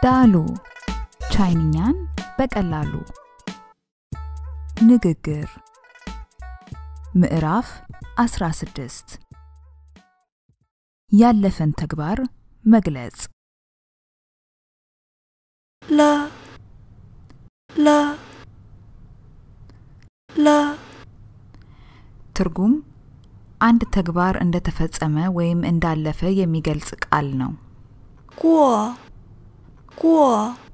ዳሉ ቻይንኛን በቀላሉ ንግግር ምዕራፍ 16 ያለፈን ተግባር መግለጽ 了了了 ትርጉም አንድ ተግባር እንደተፈጸመ ወይም እንዳለፈ የሚገልጽ ቃል ነው። 过过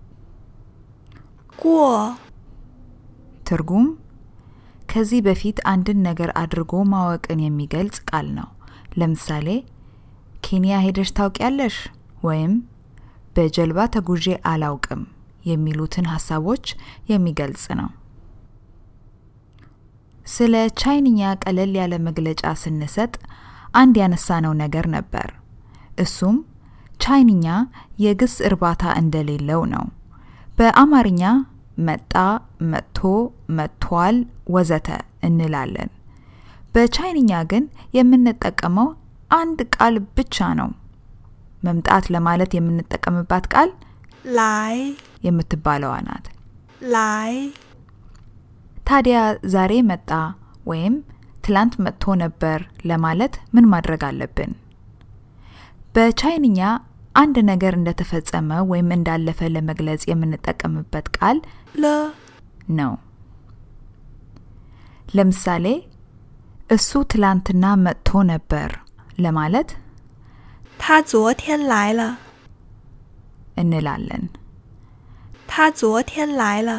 过 ትርጉም ከዚህ በፊት አንድን ነገር አድርጎ ማወቅን የሚገልጽ ቃል ነው። ለምሳሌ ኬንያ ሄደሽ ታውቂያለሽ ወይም በጀልባ ተጉዤ አላውቅም የሚሉትን ሀሳቦች የሚገልጽ ነው። ስለ ቻይንኛ ቀለል ያለ መግለጫ ስንሰጥ አንድ ያነሳነው ነገር ነበር። እሱም ቻይንኛ የግስ እርባታ እንደሌለው ነው። በአማርኛ መጣ፣ መጥቶ፣ መጥቷል፣ ወዘተ እንላለን። በቻይንኛ ግን የምንጠቀመው አንድ ቃል ብቻ ነው። መምጣት ለማለት የምንጠቀምባት ቃል 来 የምትባለዋ ናት። 来 ታዲያ ዛሬ መጣ ወይም ትላንት መጥቶ ነበር ለማለት ምን ማድረግ አለብን? በቻይንኛ አንድ ነገር እንደተፈጸመ ወይም እንዳለፈ ለመግለጽ የምንጠቀምበት ቃል 了 ነው። ለምሳሌ እሱ ትላንትና መጥቶ ነበር ለማለት 他昨天来了， እንላለን። 他昨天来了，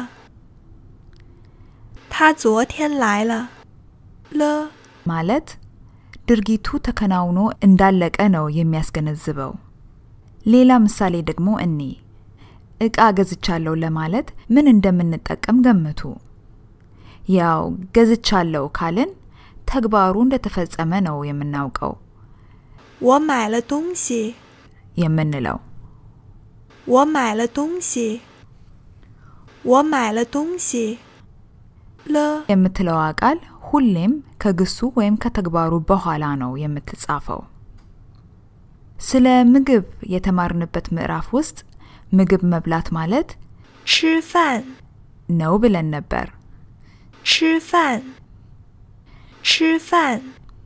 他昨天来了，了 ማለት ድርጊቱ ተከናውኖ እንዳለቀ ነው የሚያስገነዝበው። ሌላ ምሳሌ ደግሞ እኒ እቃ ገዝቻለሁ ለማለት ምን እንደምንጠቀም ገምቱ። ያው ገዝቻለሁ ካልን ተግባሩ እንደተፈጸመ ነው የምናውቀው 我买了东西， የምንለው። 我买了东西，我买了东西，了 የምትለዋ ቃል ሁሌም ከግሱ ወይም ከተግባሩ በኋላ ነው የምትጻፈው። ስለ ምግብ የተማርንበት ምዕራፍ ውስጥ ምግብ መብላት ማለት 吃饭， ነው ብለን ነበር። 吃饭，吃饭，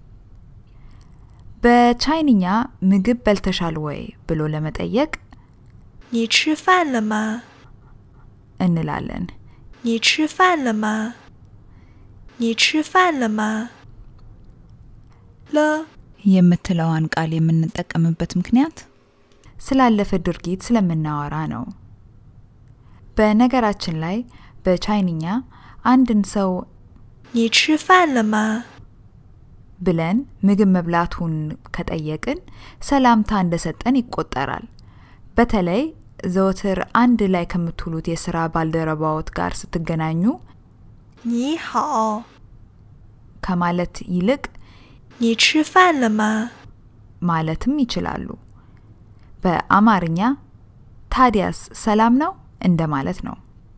በቻይንኛ ምግብ በልተሻል ወይ ብሎ ለመጠየቅ 你吃饭了吗？ እንላለን። 你吃饭了吗？你吃饭了吗？了 የምትለዋን ቃል የምንጠቀምበት ምክንያት ስላለፈ ድርጊት ስለምናወራ ነው። በነገራችን ላይ በቻይንኛ አንድን ሰው 你吃饭了吗？ ብለን ምግብ መብላቱን ከጠየቅን ሰላምታ እንደሰጠን ይቆጠራል። በተለይ ዘወትር አንድ ላይ ከምትውሉት የስራ ባልደረባዎት ጋር ስትገናኙ 你好， ከማለት ይልቅ 你吃饭了吗？ ማለትም ይችላሉ። በአማርኛ ታዲያስ ሰላም ነው እንደማለት ነው።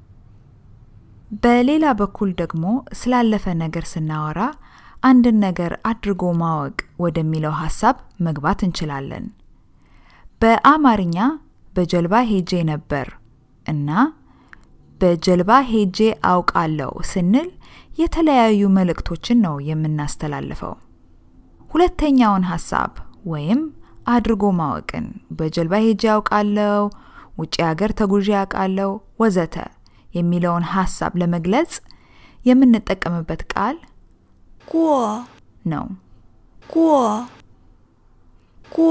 በሌላ በኩል ደግሞ ስላለፈ ነገር ስናወራ አንድን ነገር አድርጎ ማወቅ ወደሚለው ሀሳብ መግባት እንችላለን። በአማርኛ በጀልባ ሄጄ ነበር እና በጀልባ ሄጄ አውቃለሁ ስንል የተለያዩ መልእክቶችን ነው የምናስተላልፈው። ሁለተኛውን ሀሳብ ወይም አድርጎ ማወቅን በጀልባ ሄጄ አውቃለሁ፣ ውጭ ሀገር ተጉዤ አውቃለሁ፣ ወዘተ የሚለውን ሀሳብ ለመግለጽ የምንጠቀምበት ቃል 过 ነው። 过过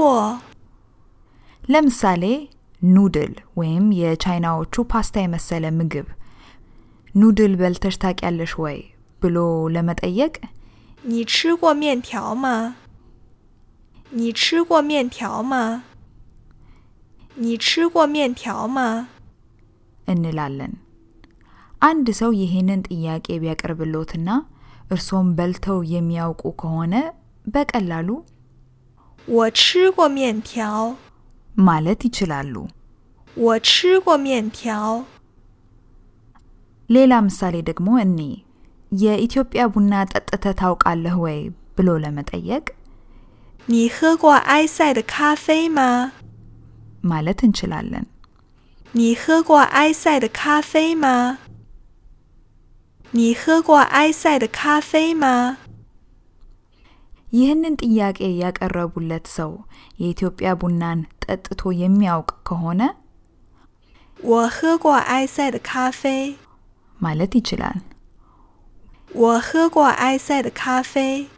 ለምሳሌ ኑድል ወይም የቻይናዎቹ ፓስታ የመሰለ ምግብ ኑድል በልተሽ ታውቂያለሽ ወይ ብሎ ለመጠየቅ 你吃过面条吗？你吃过面条吗？你吃过面条吗？ እንላለን። አንድ ሰው ይህንን ጥያቄ ቢያቀርብሎትና እርሶም በልተው የሚያውቁ ከሆነ በቀላሉ 我吃过面条， ማለት ይችላሉ። 我吃过面条。 ሌላ ምሳሌ ደግሞ እኒ የኢትዮጵያ ቡና ጠጥተ ታውቃለህ ወይ ብሎ ለመጠየቅ 你喝过埃塞的咖啡吗？ ማለት እንችላለን። 你喝过埃塞的咖啡吗？你喝过埃塞的咖啡吗？ ይህንን ጥያቄ ያቀረቡለት ሰው የኢትዮጵያ ቡናን ጠጥቶ የሚያውቅ ከሆነ 我喝过埃塞的咖啡。 ማለት ይችላል። 我喝过埃塞的咖啡。